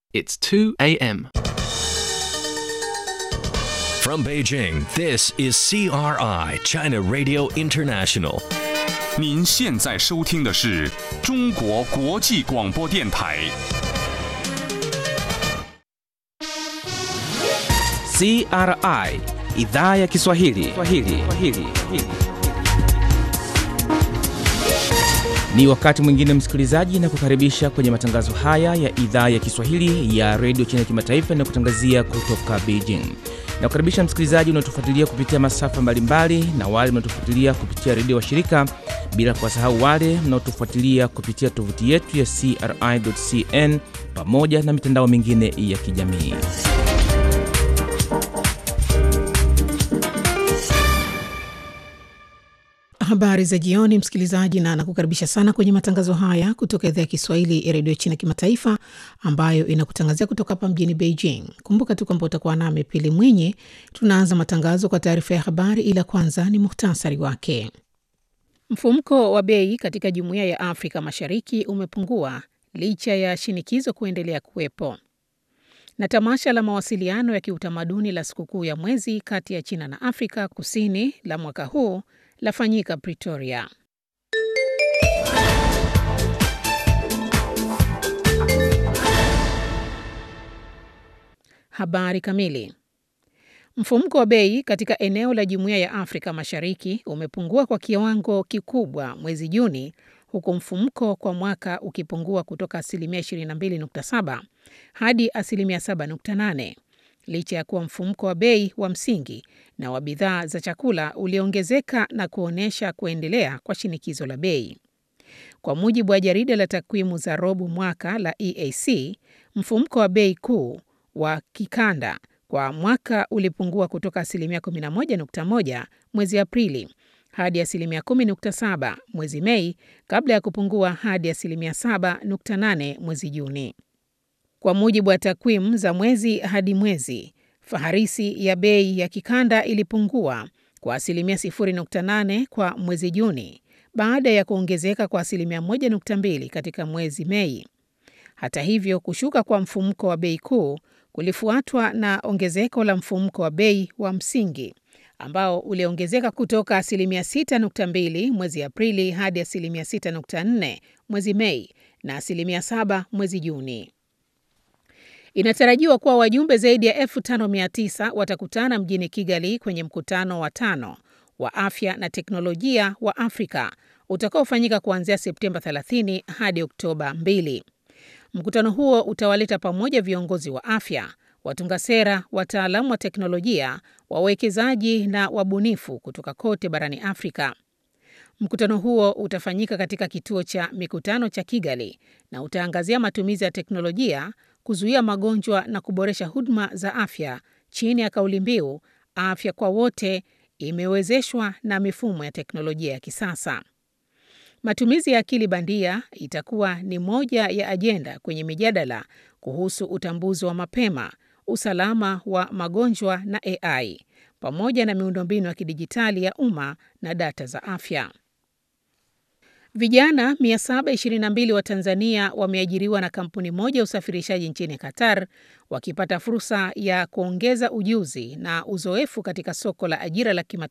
It's 2 a.m. From Beijing, this is CRI, China Radio International. 您现在收听的是中国国际广播电台。 CRI idhaa ya Kiswahili. Kiswahili. Kiswahili. Ni wakati mwingine msikilizaji, na kukaribisha kwenye matangazo haya ya idhaa ya Kiswahili ya redio China kimataifa na kutangazia kutoka Beijing. Na kukaribisha msikilizaji unaotufuatilia kupitia masafa mbalimbali na wale mnaotufuatilia kupitia redio wa shirika, bila kuwasahau wale mnaotufuatilia kupitia tovuti yetu ya CRI.cn pamoja na mitandao mingine ya kijamii. Habari za jioni, msikilizaji, na nakukaribisha sana kwenye matangazo haya kutoka idhaa ya Kiswahili ya redio China kimataifa ambayo inakutangazia kutoka hapa mjini Beijing. Kumbuka tu kwamba utakuwa nami Pili Mwinyi. Tunaanza matangazo kwa taarifa ya habari, ila kwanza ni muhtasari wake. Mfumko wa bei katika jumuiya ya Afrika Mashariki umepungua licha ya shinikizo kuendelea kuwepo. Na tamasha la mawasiliano ya kiutamaduni la sikukuu ya mwezi kati ya China na Afrika Kusini la mwaka huu lafanyika Pretoria. Habari kamili. Mfumuko wa bei katika eneo la Jumuiya ya Afrika Mashariki umepungua kwa kiwango kikubwa mwezi Juni, huku mfumuko kwa mwaka ukipungua kutoka asilimia 22.7 hadi asilimia 7.8 licha ya kuwa mfumuko wa bei wa msingi na wa bidhaa za chakula uliongezeka na kuonyesha kuendelea kwa shinikizo la bei. Kwa mujibu wa jarida la takwimu za robo mwaka la EAC, mfumuko wa bei kuu wa kikanda kwa mwaka ulipungua kutoka asilimia 11.1 mwezi Aprili hadi asilimia 10.7 mwezi Mei kabla ya kupungua hadi asilimia 7.8 mwezi Juni. Kwa mujibu wa takwimu za mwezi hadi mwezi, faharisi ya bei ya kikanda ilipungua kwa asilimia 0.8 kwa mwezi Juni baada ya kuongezeka kwa asilimia 1.2 katika mwezi Mei. Hata hivyo, kushuka kwa mfumuko wa bei kuu kulifuatwa na ongezeko la mfumuko wa bei wa msingi ambao uliongezeka kutoka asilimia 6.2 mwezi Aprili hadi asilimia 6.4 mwezi Mei na asilimia 7 mwezi Juni. Inatarajiwa kuwa wajumbe zaidi ya 5900 watakutana mjini Kigali kwenye mkutano wa tano wa afya na teknolojia wa Afrika utakaofanyika kuanzia Septemba 30 hadi Oktoba 2. Mkutano huo utawaleta pamoja viongozi wa afya, watunga sera, wataalamu wa teknolojia, wawekezaji na wabunifu kutoka kote barani Afrika. Mkutano huo utafanyika katika kituo cha mikutano cha Kigali na utaangazia matumizi ya teknolojia kuzuia magonjwa na kuboresha huduma za afya chini ya kauli mbiu afya kwa wote imewezeshwa na mifumo ya teknolojia ya kisasa. Matumizi ya akili bandia itakuwa ni moja ya ajenda kwenye mijadala kuhusu utambuzi wa mapema, usalama wa magonjwa na AI pamoja na miundombinu ya kidijitali ya umma na data za afya. Vijana 722 wa Tanzania wameajiriwa na kampuni moja ya usafirishaji nchini Qatar wakipata fursa ya kuongeza ujuzi na uzoefu katika soko la ajira la kimataifa